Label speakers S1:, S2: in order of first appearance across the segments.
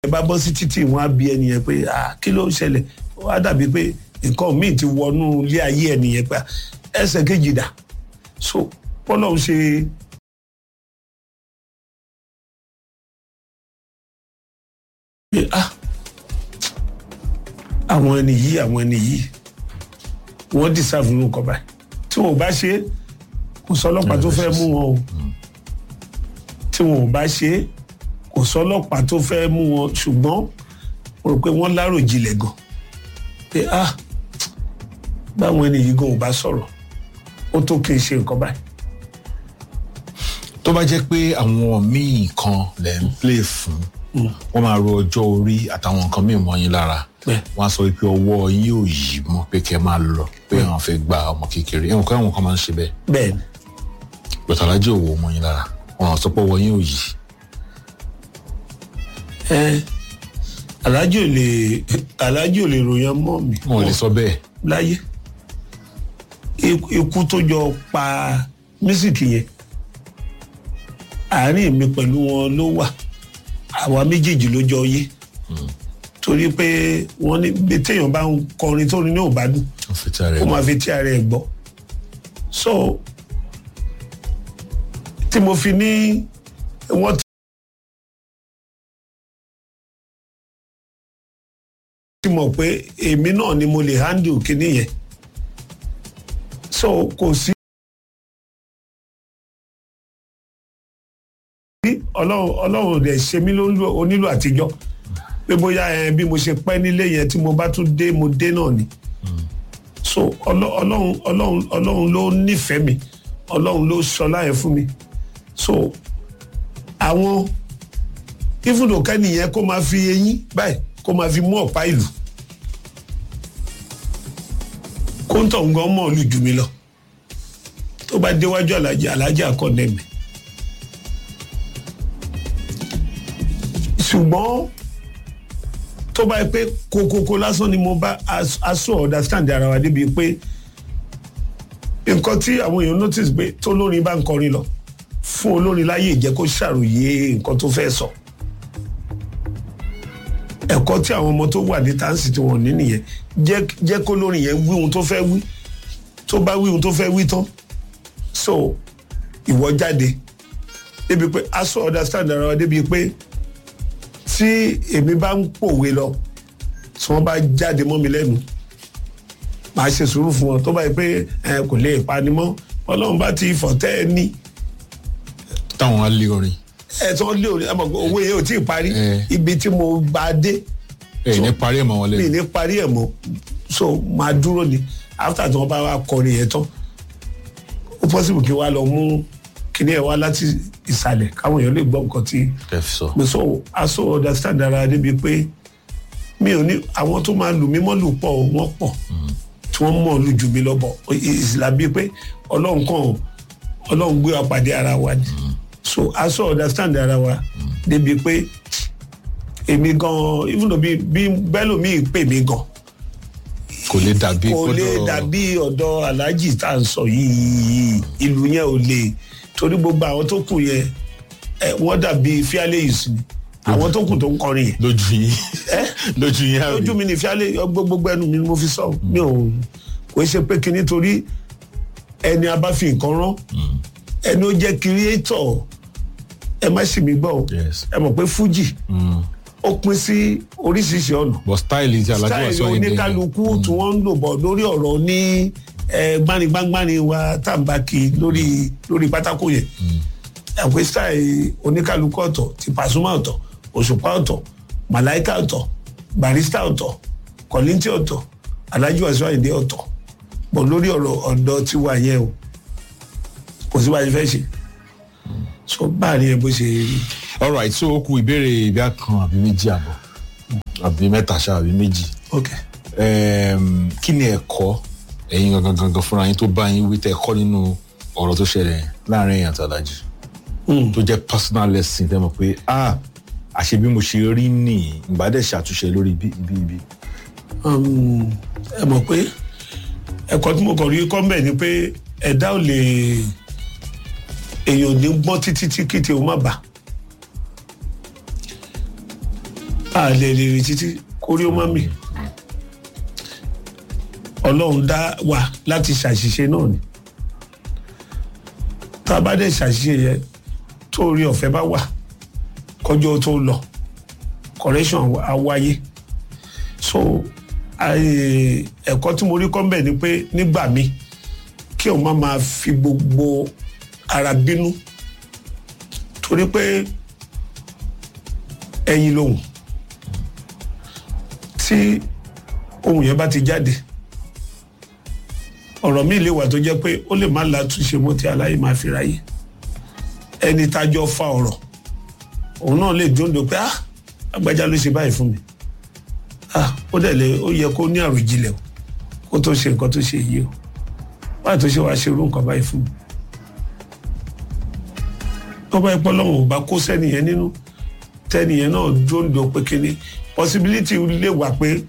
S1: ẹ bá bọ́ sí títì wọn á bí ẹnìyẹn pé ah kí ló ń ṣẹlẹ̀ ó wá dàbí pé nǹkan míì ti wọnú ilé ayé ẹnìyẹn pé ẹsẹ̀ kejì dà so bọ́lá ń ṣe pé ah àwọn ẹni yìí àwọn ẹni yìí wọ́n dìsáàfù ní nǹkan báyìí tí wọn ò bá ṣe é kò sọlọ́pàá tó fẹ́ mú wọn o tí wọn ò bá ṣe é kò sọlọ́pàá tó fẹ́ mú wọn ṣùgbọ́n mo rò pé wọ́n láròjinlẹ̀ gan pé ah báwọn ẹni yìí gan ò bá sọ̀rọ̀ ó tó kí n ṣe nǹkan báyìí.
S2: tó bá jẹ́ pé àwọn míì kan lẹ̀ ń play fún wọ́n máa ro ọjọ́ orí àtàwọn nǹkan míì mọ́ yín lára
S1: Bẹ́ẹ̀.
S2: wọ́n á sọ pé ọwọ́ yín ò yí mọ́ pé kẹ́ máa lọ pé àwọn fẹ́ gba ọmọ kékeré ẹ̀wọ̀n kan àwọn kan máa ń ṣe bẹ́ẹ̀
S1: bẹ́ẹ̀ ni
S2: gbọ̀tàlájì òwò mọ́ yín lára wọ́n á sọ pé ọwọ́ yín ò yí
S1: ẹ alájì ò lè alájì ò lè ròyìn mọ́ mi
S2: wọn ò lè sọ bẹ́ẹ̀
S1: láyé Ikú- ikú tó jọ pa mísìkì yẹn àárín mi pẹ̀lú wọn ló wà àwa méjèèjì ló jọ yé torí pé wọ́n ní bí téèyàn bá ń kọrin tó ní ní òbádùn
S2: wọ́n fi tí ara
S1: ó
S2: ẹ̀
S1: máa fi tí ara ẹ̀ gbọ́ so tí mo fi ní wọ́n ti mọ̀ pé èmi náà ni mo lè handle kinní yẹn so kò sí. ọlọ́run ọlọ́run ò dẹ̀ ṣe mí lónílò onílò àtijọ́ pé bóyá ẹ bí mo ṣe pẹ́ nílé yẹn tí mo bá tún dé mo dé náà ni so ọlọ- ọlọ́run ọlọ́run ọlọ́run ló nífẹ̀ẹ́ mi ọlọ́run ló sọlá yẹn fún mi so àwọn ìfúndò kẹ́nìyẹn kó máa fi eyín báyìí kó máa fi mú ọ̀pá ìlú kóńtọ̀ ń gan mọ̀ ọ́ lù jù mí lọ tó bá déwájú alájà alájà akọ̀nẹ́ mi ṣùgbọ́n tó bá yẹ pé kokoko lásán ni mo bá as- aṣọ understand ara wa débi pé nǹkan tí àwọn èèyàn notice pé tó lórin bá ń kọrin lọ fún olórin láyé ìjẹ́ kó ṣàròyé nǹkan tó fẹ́ sọ ẹ̀kọ́ tí àwọn ọmọ tó wà ní táǹsì tí wọ́n ní nìyẹn jẹ́ jẹ́ kó lórin yẹn wí ohun tó fẹ́ wí tó bá wí ohun tó fẹ́ wí tán so ìwọ jáde débi pé aṣọ understand ara wa débi pé tí èmi bá ń pòwe lọ tí wọ́n bá jáde mọ́ mi lẹ́nu màá ṣe sùúrù fún wọn tó bá yẹ pé ẹ kò lè panimọ́ ọlọ́run bá ti fọ̀tẹ́ ẹ ní
S2: táwọn á lé orin
S1: ẹ tí wọ́n lé òní ẹ mọ̀ pé owó yẹn ò tí ì parí
S2: Eh.
S1: ibi tí mo bá dé
S2: ẹ̀ ní parí ẹ̀ mọ́ wọn
S1: mi
S2: lẹ́nu
S1: ní parí ẹ̀ mọ́ so máa dúró ni after tí wọ́n bá wá kọrin yẹn tán ó possible kí wọ́n á lọ mú kíní ẹ̀ wá láti ìsàlẹ̀ káwọn èèyàn lè gbọ́ nǹkan tí
S2: ẹ̀ fi sọ
S1: mo sọ aṣọ understand ara débi pé mi ò ní àwọn tó máa lù mí mọ́ lù pọ̀ o, wọ́n pọ̀ tí wọ́n mọ̀ lù jù mí lọ́bọ̀ ìsìlá bíi pé ọlọ́run kan ọlọ́run gbé wa pàdé ara wa ni so aṣọ understand ara wa débi pé èmi gan even though bí bí bẹ́lòmíì pè mí gan
S2: kò lè dàbí
S1: kò lè
S2: kọ́dọ̀-
S1: dàbí ọ̀dọ̀ aláàjì tá à ń sọ yìí ìlú yẹn ò lè torí gbogbo àwọn tó kù yẹn ẹ, wọ́n dàbí fíálẹ́yìí ni àwọn tó kù tó ń kọrin yẹn
S2: lójú yín lójú yín àbí
S1: ojú mi ní fíálẹ́ gbogbo ẹnu mi ni mo fi sọ mi ò kò ṣe pé kí nítorí ẹni a bá fi nǹkan rán ẹni ó jẹ́ kírẹ́tọ̀ ẹ má sì mí gbọ́ o
S2: Yes.
S1: ẹ mọ̀ pé fújì ó pín sí oríṣiríṣi ọ̀nà
S2: but style ti alájú wa
S1: style
S2: sọ yín dé
S1: oníkálukú tí wọ́n ń lò bọ̀ lórí ọ̀rọ̀ ní eh, gbanigbangbanni wa tàǹbàkì lórí lórí pátákó yẹn ẹ̀pẹ́ style oníkálukú ọ̀tọ̀ ti Pasuma ọ̀tọ̀ Òṣùpá ọ̀tọ̀ Màláíkà ọ̀tọ̀ Barrister ọ̀tọ̀ Kọ̀líńtì ọ̀tọ̀ Alhaji Wasiu Ayinde ọ̀tọ̀ bọ̀ lórí ọ̀rọ̀ ọ̀dọ̀ tiwa yẹn o kò sí bá a ṣe fẹ́ ṣe so báàrin yẹn bó ṣe rí
S2: all right so ó kù ìbéèrè ìbí kan àbí méjì àbọ̀ àbí mẹ́ta ṣá àbí méjì
S1: ok
S2: Em, kí ni ẹ̀kọ́ ẹ̀yin gangan gangan fúnra yín tó bá yín wí tẹ́ ẹ̀kọ́ nínú ọ̀rọ̀ tó ṣẹlẹ̀ yẹn láàrin èèyàn àti alájì tó jẹ́ personal lesson tẹ́ mọ̀ pé ah àṣẹ bí mo ṣe rí nìyí ìgbà dẹ̀ ṣàtúnṣe lórí ibi ibi ibi
S1: um, ẹ mọ̀ pé ẹ̀kọ́ tí mo kàn rí kọ́ńbẹ̀ ni pé ẹ̀dá ò lè èèyàn ò ní gbọ́n títí tí kìtì ó má bà a lè lè rìn títí kórí ó má mì ọlọ́run dá wa láti ṣàṣìṣe náà ni tá a bá dẹ̀ ṣàṣìṣe yẹn tó rí ọ̀fẹ́ bá wà kọjọ́ tó lọ correction á wáyé so àì- ẹ̀kọ́ tí mo rí kọ́ mbẹ̀ ni pé nígbà míì kí o má máa fi gbogbo ara bínú torí pé ẹyin lòun tí ohun yẹn bá ti jáde ọ̀rọ̀ míì lè wà tó jẹ́ pé ó lè má látúnṣe mọ́ tí aláyé máa fi ráyè ẹni tájọ́ fa ọ̀rọ̀ òun náà lè dúndò pé ah agbájá ló ṣe báyìí fún mi ah ó dẹ̀ lè ó yẹ kó ní àròjinlẹ̀ o kó tó ṣe nǹkan tó ṣe yìí o báyìí tó ṣe wá ṣe irú nǹkan báyìí fún mi tọ́ba ẹ̀pọ̀ lọ́wọ́ ò bá kó sẹ́niyẹn nínú tẹ́niyẹn náà dúndò pé kíní possibility lè wà pé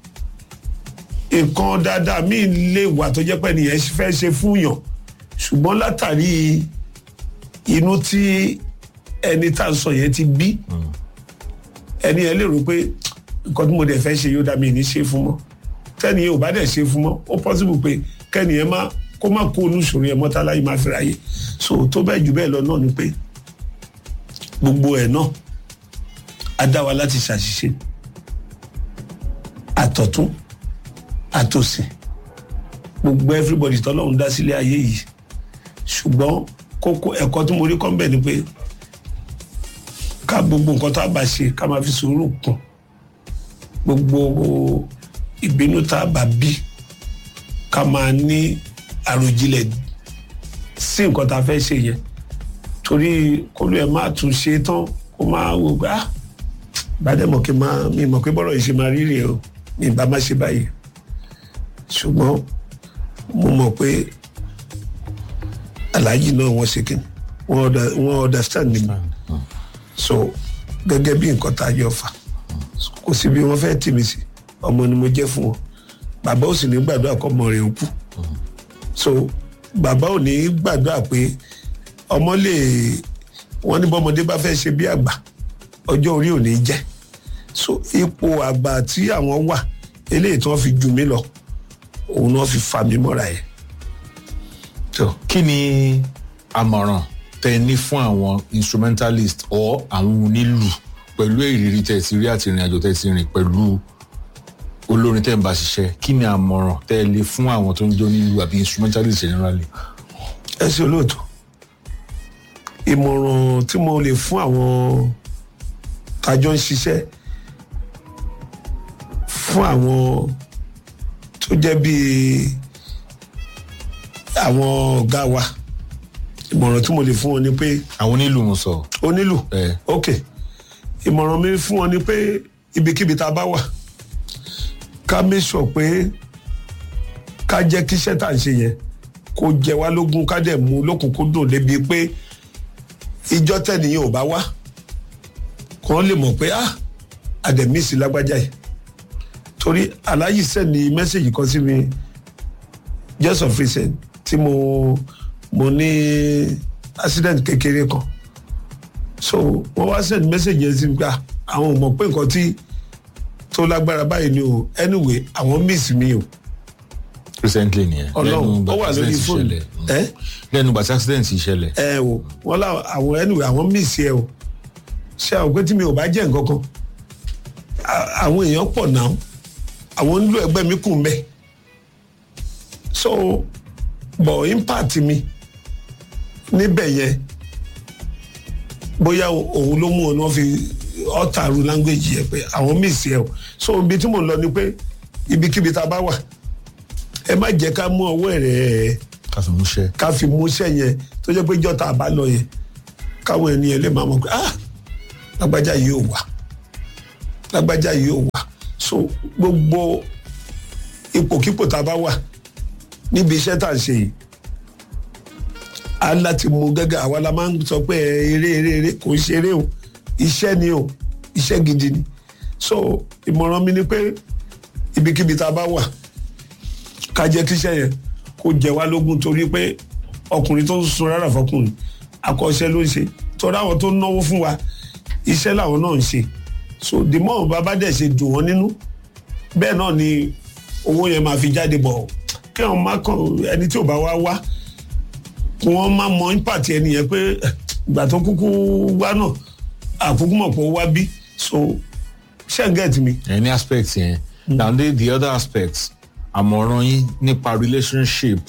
S1: nǹkan dáadáa míì lè wà tó jẹ́ pé nìyẹn fẹ́ ṣe fún yàn ṣùgbọ́n látàrí inú tí ẹni tá à ń sọ yẹn ti bí ẹni yẹn lè rò pé nǹkan tí mo dẹ̀ fẹ́ ṣe yóò dá mi ní ṣe fún mọ́ tẹ́ni yẹn ò bá dẹ̀ ṣe fún mọ́ ó possible pé kẹ́ni yẹn má kó má kó olùsòrò yẹn mọ́tálá yìí má fi ráyè so tó bẹ́ẹ̀ jù bẹ́ẹ̀ lọ náà ni pé gbogbo ẹ̀ náà á dá wa láti ṣàṣìṣe àtọ̀tún àtòsí gbogbo everybody tọ́lọ́run dá sílé ayé yìí ṣùgbọ́n kókó ẹ̀kọ́ tí mo rí kọ́ ń bẹ̀ ni pé ká gbogbo nǹkan tá a bá ṣe ká máa fi sùúrù kún gbogbo ìbínú tá a bá bí ká máa ní àròjinlẹ̀ sí nǹkan tá a fẹ́ ṣe yẹn torí kólú ẹ̀ máa tún ṣe tán kó máa wò pé ah bàdẹ́mọ̀ kí n máa mi mọ̀ pé bọ́rọ̀ yìí ṣe máa rí rèé o mi ì bá má ṣe báyìí ṣùgbọ́n mo mọ̀ pé aláàjì náà wọ́n ṣe kíni wọ́n under- wọ́n understand mi so gẹ́gẹ́ bí nǹkan tá a jọ fà kò sí bí wọ́n fẹ́ tì mí sí ọmọ ni mo jẹ́ fún wọn bàbá ò sì ní gbàdúrà kọ́ ọmọ rẹ̀ ó kú so bàbá ò ní gbàdúrà pé ọmọ lè wọ́n ní bọ́mọdé bá fẹ́ ṣe bí àgbà ọjọ́ orí ò ní jẹ́ so ipò àgbà tí àwọn wà eléyìí tí wọ́n fi jù mí lọ òun náà fi fà mí mọ́ra yẹn. So,
S2: kí ni àmọ̀ràn tẹ ní fún àwọn instrumentalist or àwọn onílù pẹ̀lú ìrírí tẹ̀ ti rí àti ìrìn àjò tẹ̀ ti rìn pẹ̀lú olórin tẹ̀ ń bá ṣiṣẹ́ kí ni àmọ̀ràn tẹ lè fún àwọn tó ń jó nílù àbí instrumentalist generally.
S1: ẹ ṣe olóòtú ìmọ̀ràn tí mo lè fún àwọn tájọ́ ń ṣiṣẹ́ fún àwọn tó jẹ́ bíi àwọn ọ̀gá wa ìmọ̀ràn tí mo lè fún wọn ni pé
S2: àwọn onílù mo sọ.
S1: onílù
S2: ẹ
S1: ok ìmọ̀ràn mi fún wọn ni pé ibikíbi tá a bá wà ká make sure pé ká jẹ́ kí iṣẹ́ tá à ń ṣe yẹn kó jẹ wá lógún ká dẹ̀ mú lókùnkúndùn débi pé ìjọ tẹ̀nìyàn ò bá wá kàn lè mọ̀ pé ah àdẹ̀mísì lágbájá yìí torí aláyìí sẹ́ni mẹ́sẹ̀gì kan sí mi just of recent tí mo mo ní accident kékeré kan so wọ́n wá send message yẹn sí mi pé àwọn ò mọ̀ pé nǹkan tí tó lágbára báyìí ni o anyway àwọn miss mi o
S2: recently nìyẹn.
S1: ọlọ́run
S2: ìgbà
S1: ó wà
S2: tí
S1: lórí
S2: accident
S1: fóònù
S2: ṣẹlẹ̀.
S1: ẹ
S2: lẹ́nu ìgbà tí accident yìí ṣẹlẹ̀.
S1: ẹ o wọ́n lá àwọn anyway àwọn miss yẹ o ṣé àwọn pé tí mi ò bá jẹ́ nǹkan kan à- àwọn èèyàn pọ̀ náà àwọn ń lo ẹgbẹ́ mi kù mbẹ́ so but impact mi níbẹ̀ yẹn bóyá òun ló mú ọ ní wọ́n fi ọ̀tàrú language yẹ pé àwọn miss yẹ o so ibi tí mò ń lọ ni pé ibikíbi tá a bá wà ẹ má jẹ́ ká mú ọwọ́ rẹ̀ ẹ̀
S2: ká fi mú ṣẹ́.
S1: ká fi múṣẹ́ yẹn tó jẹ́ pé jọ́ta àbá lọ yẹn káwọn ènìyàn lè máa mọ̀ pé ah lágbájá yìí ò wà lágbájá yìí ò wà so gbogbo ipòkípò tá a bá wà níbi iṣẹ́ tá à ń ṣe yìí a láti mú gẹ́gẹ́ àwa la máa ń sọ pé ẹ, eré eré eré kò ń ṣe eré o iṣẹ́ ni o iṣẹ́ gidi ni so ìmọ̀ràn mi ni pé ibikíbi tá a bá wà ká jẹ́ kíṣẹ́ yẹn kó jẹ wá lógún torí pé ọkùnrin tó ń sun rárá fọkùnrin akọ́ṣẹ́ ló ń ṣe torí àwọn tó ń náwó fún wa iṣẹ́ làwọn náà ń ṣe so the more bàbá dẹ̀ ṣe dùn wọ́n nínú bẹ́ẹ̀ náà ni owó yẹn máa fi jáde bọ̀ kí wọ́n má kàn ẹni tí ò bá wá wá kí wọ́n má mọ impact ẹni yẹn pé eh, ìgbà tó kúkú wá náà àkúkú mọ̀ pé ó wá bí so ṣé ń get mi.
S2: any aspect yẹn now the, the other aspect àmọ̀ràn yín nípa relationship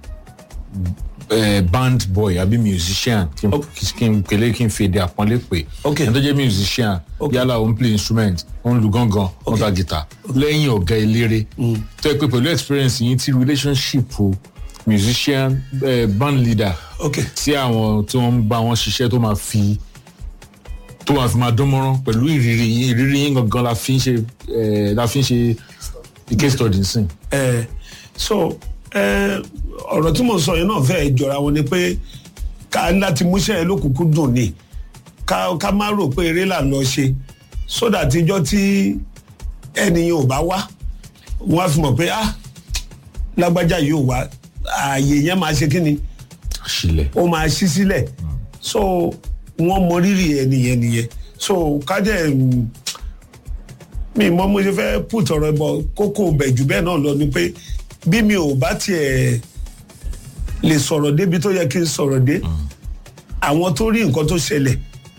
S2: uh, band boy àbí musician kí n kí n pèlè kí n fi èdè àpọ́nlé pè
S1: Okay.
S2: ẹni tó jẹ́ musician yálà ó ń play instrument ó ń lu gángan ó ń ta guitar lẹ́yìn ọ̀gá eléré tó yẹ pé pẹ̀lú experience yín tí relationship o musician uh, band leader
S1: ok
S2: tí àwọn tí wọ́n ń bá wọn ṣiṣẹ́ tó máa fi tó máa fi máa dán mọ́rán pẹ̀lú ìrírí yín ìrírí yín gangan la fi ń ṣe eh, la fi ń ṣe case study nsìn.
S1: ẹ so ẹ ọ̀rọ̀ tí mo sọ yẹn náà fẹ́ẹ́ jọra wọn ni pé ká láti múṣẹ́ ẹ lókùnkùn dùn ni ká ká má rò pé eré là ń lọ ṣe sódà tíjọ́ tí ẹnìyàn ò bá wá wọ́n á fi mọ̀ pé ah lágbájá yìí ò wá ààyè yẹn máa ṣe kí ni
S2: àṣìlẹ̀
S1: ó máa ṣí sílẹ̀ so wọ́n mọ rírì ẹnìyẹn nìyẹn so kájẹ́ mm, mi mọ mo ṣe fẹ́ put ọ̀rọ̀ bọ̀ kókó bẹ̀ jù bẹ́ẹ̀ náà lọ ni pé bí mi ò bá tiẹ̀ lè sọ̀rọ̀ débi tó yẹ kí n sọ̀rọ̀ dé àwọn tó rí nǹkan tó ṣẹlẹ̀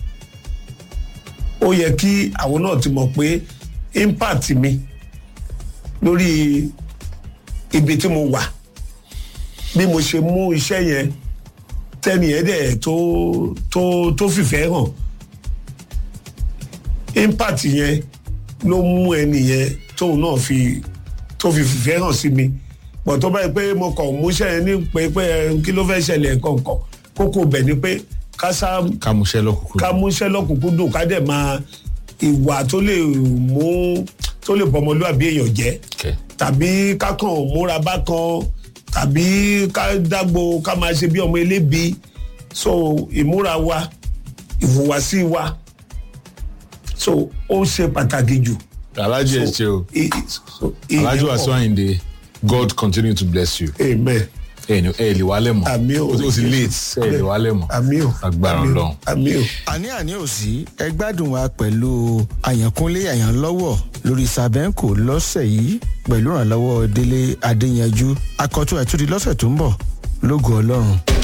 S1: ó yẹ kí àwọn náà ti mọ̀ pé impact mi lórí ibi tí mo wà bí mo ṣe mú iṣẹ́ yẹn tẹ́nìyẹn dẹ̀ tó tó tó fìfẹ́ hàn impact yẹn ló mú ẹnìyẹn tóun náà fi tó fi fìfẹ́ hàn sí mi pọ̀ tó báyìí pé mo kàn múṣẹ́ yẹn ní pé pé ẹ, kí ló fẹ́ ṣẹlẹ̀ kọ̀ọ̀kan kókó bẹ̀ ni pé ká sá
S2: ká mú iṣẹ́ lọ́kùnkùn.
S1: ká múṣẹ́ lọ́kùnkúndùn ká dẹ̀ máa ìwà tó lè mú tó lè bọmọlúwàbí èèyàn jẹ́
S2: Okay.
S1: tàbí ká kàn múra bákan tàbí ká dágbo ká máa ṣe bí ọmọ elébi so ìmúra wa ìhùwàsí wa so ó ṣe pàtàkì jù.
S2: alájọ ẹ ṣe o
S1: I- i- so, ìyẹn
S2: alájọ
S1: pọ̀.
S2: àṣọ àyìndé god continue to bless you
S1: amen
S2: ẹ ní ẹ lè wálẹ̀ mọ́
S1: Àmín o.
S2: o ti- o ti late ẹ lè wálẹ̀ mọ́
S1: àmì o
S2: agbára
S1: àmì o,
S2: Ọlọ́run.
S1: àmì o.
S3: àní àní ò sí ẹ gbádùn wa pẹ̀lú àyànkúnlé àyànlọ́wọ́ lórí sàbẹ́ǹkò lọ́sẹ̀ yìí pẹ̀lú ìrànlọ́wọ́ délé adéyanjú akọ́tún ẹ̀túndì lọ́sẹ̀ tó ń bọ̀ lógo ọlọ́run.